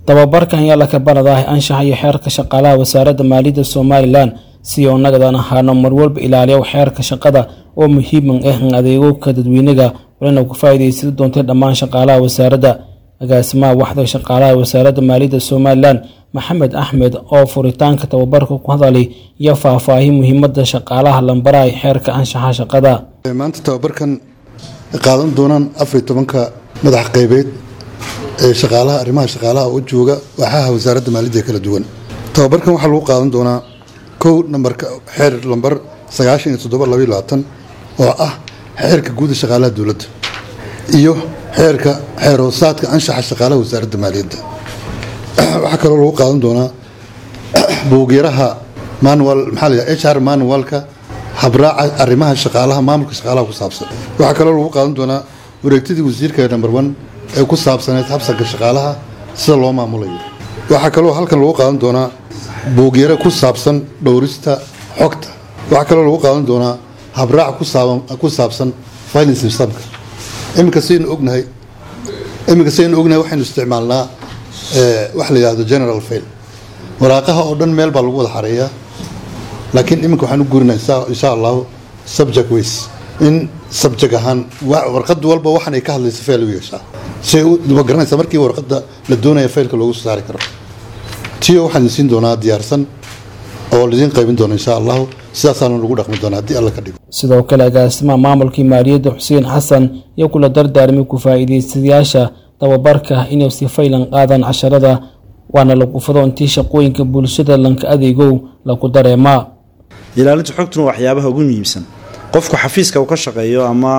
tababarkan ayaa laka baradaah anshaxa iyo xeerka shaqaalaha wasaaradda maaliyadda somalilan si oo nagadan ahaano marwalba ilaaliya xeerka shaqada oo muhiiman ah in adeegowka dadweynaga walina ku faa'iidaysan doontay dhammaan shaqaalaha wasaaradda agaasimaha waxda shaqaalaha wasaaradda maaliyadda somalilan maxamed axmed oo furitaanka tababarka ku hadalay iyo faahfaahin muhiimada shaqaalaha lambaraha ee xeerka anshaxa shaqada maanta tababarkan qaadan doonaan afariy tobanka madax qaybeed ee shaqaalaha arrimaha shaqaalaha oo jooga waaxaha wasaaradda maaliyadda kala duwan tababarkan waxaa lagu qaadan doonaa kow nambarka xeer lambar sagaashan iyo toddoba labaiyo labaatan oo ah xeerka guuda shaqaalaha dowladda iyo xeerka xeer hoosaadka anshaxa shaqaalaha wasaaradda maaliyadda waxaa kaloo lagu qaadan doonaa buugyaraha manual maxaa la h r manualka habraaca arrimaha shaqaalaha maamulka shaqaalaha ku saabsan waxaa kaloo lagu qaadan doonaa wareegtadii wasiirka number one ee ku saabsaneyd habsanka shaqaalaha sida loo maamulayo waxaa kaloo halkan lagu qaadan doonaa buugyaro ku saabsan dhowrista xogta waxaa kaloo lagu qaadan doonaa habraac ku saabsan filing systemka iminka saynu ognahay iminka saynu ognahay waxaynu isticmaalnaa wax la yidhahdo general fail waraaqaha oo dhan meel baa lagu wada xareeyaa laakiin iminka waxaan u guurinaa insha allahu subject ways in subject ahaan warqad walba waxan ay ka hadlaysa fail u yeeshaa say ma garanaysa markii warqadda la doonaya failka loogu soo saari karo tiyo waxaan idin siin doonaa diyaarsan oo laidiin qaybin doona insha allahu sidaasaana lagu dhaqmi doonaa haddii alla ka dhigo sidoo kale agaasimaha maamulkii maaliyadda xuseen xasan iyo kula dardaarmay ku faa'iidaystayaasha tababarka inay si faylan qaadaan casharada waana lagu fado intii shaqooyinka bulshada lanka adeegow lagu dareemaa ilaalinta xogtuna waxyaabaha ugu muhiimsan qofku xafiiska uu ka shaqeeyo ama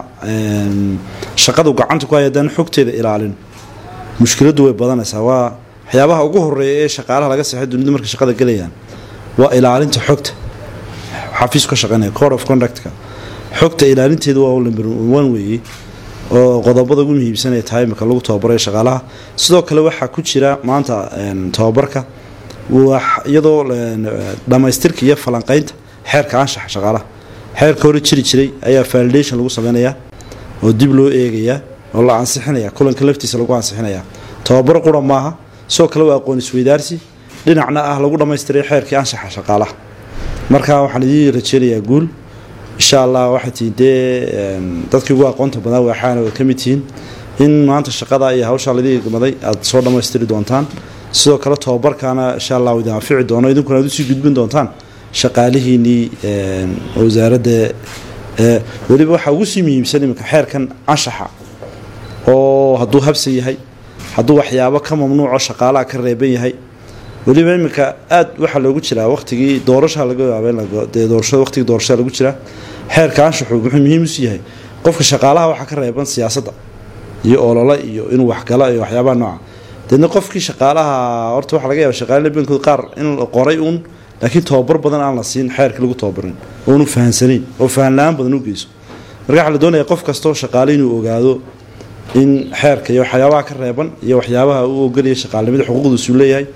shaqadu gacanta ku hay haddaan xogteeda ilaalin mushkiladdu way badanaysaa waa waxyaabaha ugu horeeya ee shaqaalaha laga seexay dunida markay shaqada gelayaan waa ilaalinta xogta xafiisku ka shaqeynaya code of conductka xogta ilaalinteedu waa number one weeye oo qodobada ugu muhiimsan ee tahay imika lagu tababarayo shaqaalaha sidoo kale waxaa ku jira maanta tababarka iyadoo dhammaystirka iyo falanqeynta xeerka anshaxa shaqaalaha xeerka hore jiri jiray ayaa validation lagu sameynayaa oo dib loo eegayaa oo la ansixinaya kulanka laftiisa lagu ansixinaya tababar qura maaha sidoo kale waa aqoon isweydaarsi dhinacna ah lagu dhammaystiray xeerkii anshaxa shaqaalaha marka waxaan idiin rajeynayaa guul insha allah waxay tihiin dee dadkii ugu aqoonta badan waaxaana way ka mid tihiin in maanta shaqada iyo hawshaa laidin igmaday aada soo dhammaystiri doontaan sidoo kale tababarkaana insha allah idin anfici doono idinkuna aad usii gudbin doontaan shaqaalihiinnii wasaaradda weliba waxaa ugu sii muhiimsan iminka xeerkan anshaxa oo hadduu habsan yahay hadduu waxyaabo ka mamnuuco shaqaalaha ka reeban yahay weliba iminka aad waxaa loogu jiraa wakhtigii doorashaa laga yaabee doorashada waqtigii doorashada lagu jiraa xeerka anshaxu wuxuu muhiim usi yahay qofka shaqaalaha waxaa ka reeban siyaasadda iyo olole iyo inuu waxgalo iyo waxyaabaha nooca deedna qofkii shaqaalaha horta waxaa laga yaaba shaqaalada badankood qaar in la qoray uun laakiin tababar badan aan la siin xeerkii lagu tababarin oonu fahansanayn oo fahanla-aan badan u geyso marka waxaa la doonaya qof kastoo shaqaale inuu ogaado in xeerka iyo waxyaabaha ka reeban iyo waxyaabaha uu ogolaya shaqaalnimada xuquuqdiisuu leeyahay